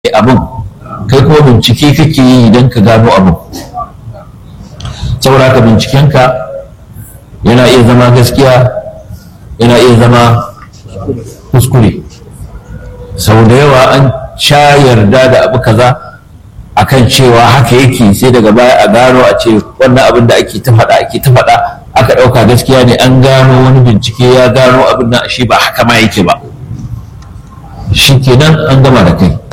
abin kai kuma bincike kake yi idan ka gano abin saboda haka bincikenka yana iya zama gaskiya yana iya zama kuskure sau da yawa an sha yarda da abu kaza akan cewa haka yake sai daga baya a gano a ce wannan abin da ake ta faɗa ake ta faɗa aka ɗauka gaskiya ne an gano wani bincike ya gano abin nan shi ba haka ma yake ba shi kenan an gama da kai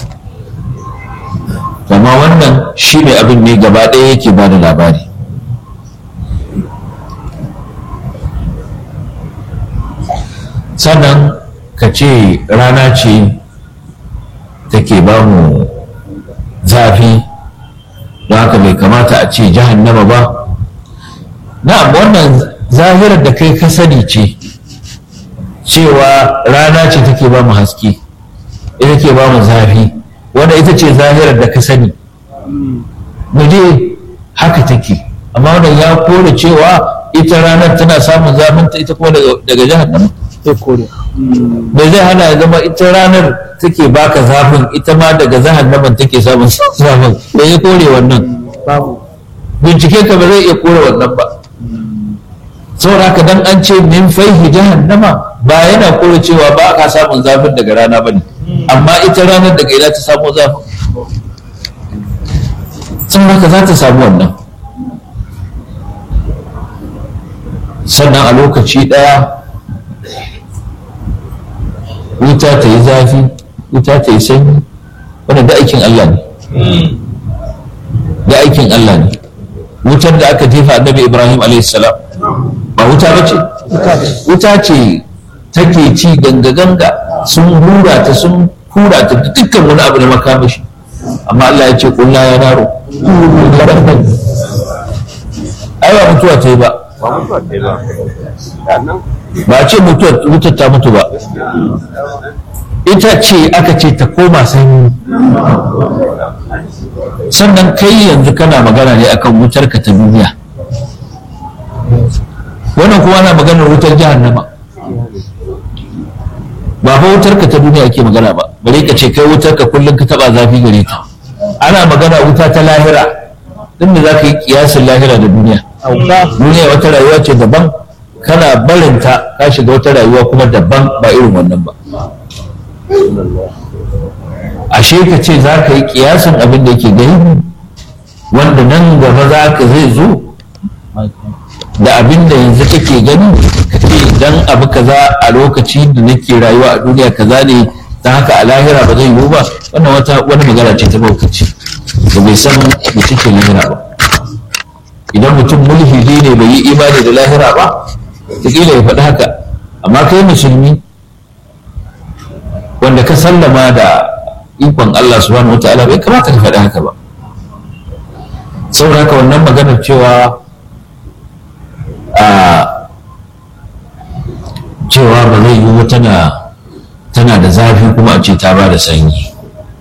amma wannan shi ne abin ne gaba ɗaya yake ba da labari sannan ka ce rana ce take ba mu zafi don haka bai kamata a ce jahannama ba na'am wannan zahirar da kai ka sani ce cewa rana ce take ba mu haske ita ke ba mu zafi wanda ita ce zahirar da ka sani mu je haka take amma wannan ya kore cewa ita ranar tana samun zafinta ita kuma daga jahannama sai kore me zai hana ya zama ita ranar take baka zafin ita ma daga jahannaman take samun zafin me ya kore wannan babu bincike ka ba zai iya kore wannan ba saboda haka dan an ce min faihi jahannama ba yana kore cewa ba ka samun zafin daga rana bane amma ita ranar daga ina ta samu zafin saboda haka za ta samu wannan sannan a lokaci ɗaya wuta ta yi zafi wuta ta yi sanyi wanda da aikin Allah ne da aikin Allah ne wutar da aka jefa annabi Ibrahim salam ba wuta ba ce wuta ce take ci ganga-ganga sun hura ta sun hura ta da dukkan wani abu da makamashi amma Allah ya ce kulla ya naro ai ba mutuwa ta yi ba ba ce mutuwar wutar ta mutu ba ita ce aka ce ta koma sanyi sannan kai yanzu kana magana ne akan wutar ka ta duniya wannan kuma ana maganar wutar jahannama ba fa wutar ka ta duniya ake magana ba bare ka ce kai wutar ka kullum ka taba zafi gare ta ana magana wuta ta lahira din da za ka yi kiyasin lahira da duniya duniya wata rayuwa ce daban kana barinta ka shiga wata rayuwa kuma daban ba irin wannan ba ashe ka ce za ka yi kiyasin abin da yake gani wanda nan gaba za ka zai zo da abin da yanzu kake gani ka ce idan abu kaza a lokaci da nake rayuwa a duniya kaza ne ta haka a lahira ba zai yiwu ba wannan wata wani magana ce ta baukaci da bai san da take lahira ba idan mutum mulhidi ne bai yi imani da lahira ba kila ya faɗi haka amma kai musulmi wanda ka sallama da ikon Allah subhanahu wa ta'ala bai kamata ka faɗi haka ba saboda haka wannan maganar cewa a cewa ba zai yiwu tana tana da zafi kuma a ce ta ba da sanyi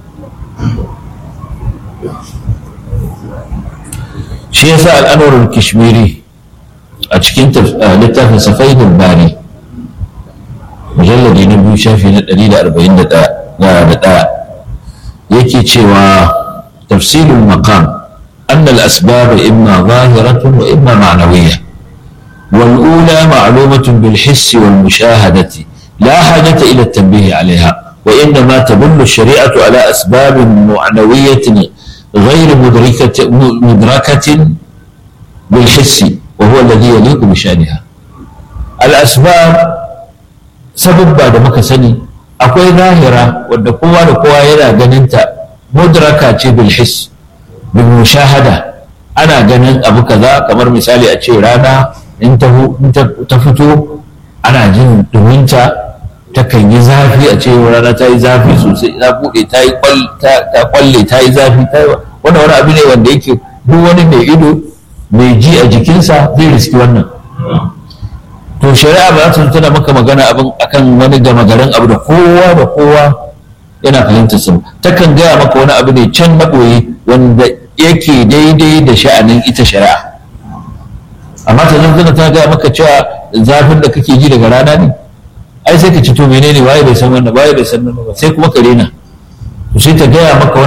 shi yasa al'amuran kishmiri a cikin littafin safaidul bari mujalladi na biyu shafi na 141 yake cewa tafsilul maqam أن الأسباب إما ظاهرة وإما معنوية والأولى معلومة بالحس والمشاهدة لا حاجة إلى التنبيه عليها وإنما تدل الشريعة على أسباب معنوية غير مدركة, مدركة بالحس وهو الذي يليق بشأنها الأسباب سبب بعد ما سني أكوي ظاهرة wadda kowa da kowa yana ganinta mudraka ce bil his bil mushahada ana ganin abu kaza kamar misali a ce rana in ta fito ana jin duminta takan yi zafi a ce rana ta yi zafi sosai ta buɗe ta yi kwalle ta yi zafi ta yi wannan wani abu ne wanda yake duk wani mai ido mai ji a jikinsa zai riski wannan to shari'a ba za ta tana maka magana abin akan wani gama garin abu da kowa da kowa yana fahimtar sa takan gaya maka wani abu ne can na ɓoye wanda yake daidai da sha'anin ita shari'a amma ta zanzana ta gaya maka cewa zafin da kake ji daga rana ne ai sai ka ci to menene waye bai san wannan waye bai san wannan ba sai kuma ka rena sai ta gaya maka